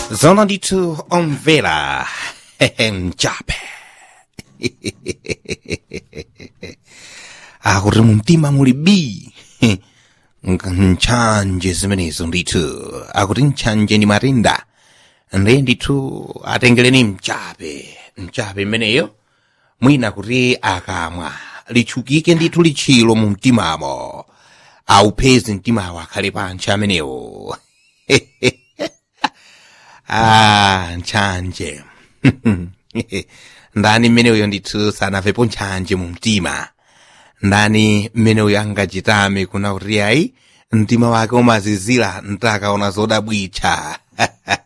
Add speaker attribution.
Speaker 1: Zona ndithu omvera mchape akuti mumtima muli bi ntchanje zimenezo ndithu akuti ntchanje ndi matenda ndiye ndithu atengereni mchape mchape imeneyo mwina kuti akamwa litchukike ndithu litchilo mu mtimamo aupheze mtimawo akhale pantcha amenewo ah ntchanje ndani mmeneyo ndithu sanamvepo ntchanje mu mtima ndani mmeneyo angachitame kuna kuti ayi mtima wake umazizira ntakaona zodabwitcha